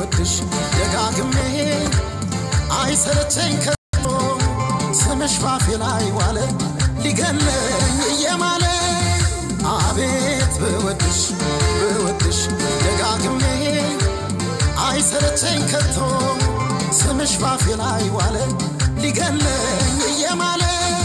ብወድሽ ደጋግሜ አይሰለቸኝ ከቶ ስምሽ ባፌ ላይ ዋለ ሊገለኝ እየማለ አቤት ብወድሽ ብወድሽ ደጋግሜ አይሰለቸኝ ከቶ ስምሽ ባፌ ላይ ዋለ ሊገለኝ እየማለ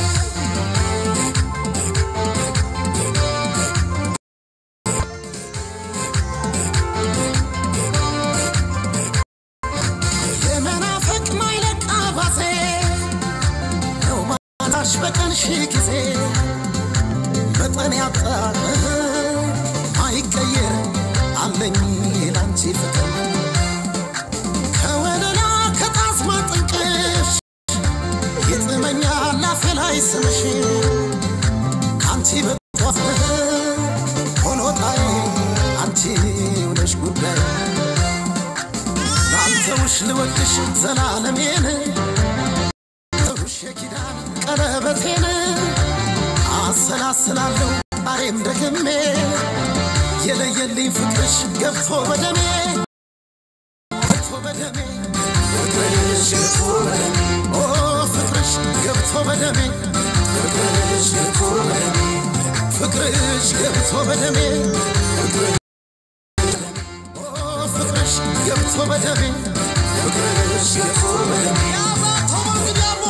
የመናፈቅ ማይለቅ አባዜ ነው ማላሽ በቀን ሺህ ጊዜ መጠን ያጣ አይቀየር አለኝ ላንቺ ፍቅር ከወለላ ከጣዝማ ጥንቅሽ ይጥመኛል አፌ ላይ ስምሽ ከአንቺ በጧት ሆኖ ጣይ አንቺ ውነሽ ጉዳይ ላንተውሽ ልወድሽ ዘላለሜን ተውሽ የኪዳን ቀለበቴን አሰላስላለሁ ዛሬም ደግሜ የለየልኝ ፍቅርሽ ገብቶ በደሜ ገብቶ በደሜ ፍቅርሽ ገብቶ በደሜ ኦ ፍቅርሽ ገብቶ በደሜ ፍቅርሽ ገብቶ በደሜ ፍቅርሽ ገብቶ በደሜ ኦ ፍቅርሽ ገብቶ በደሜ ፍቅርሽ ገብቶ በደሜ ያዛቶ መንግዲያሞ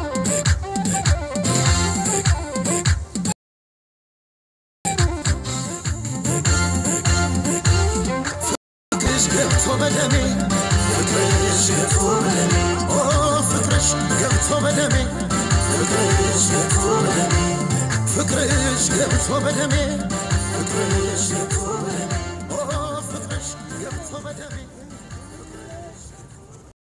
ፍቅርሽ ገብቶ በደሜ ፍቅርሽ ገብቶ በደሜ ኦ ፍቅርሽ ገብቶ በደሜ ፍቅርሽ ገብቶ በደሜ ፍቅርሽ ገብቶ በደሜ ፍቅርሽ ገብቶ በደሜ ኦ ፍቅርሽ ገብቶ በደሜ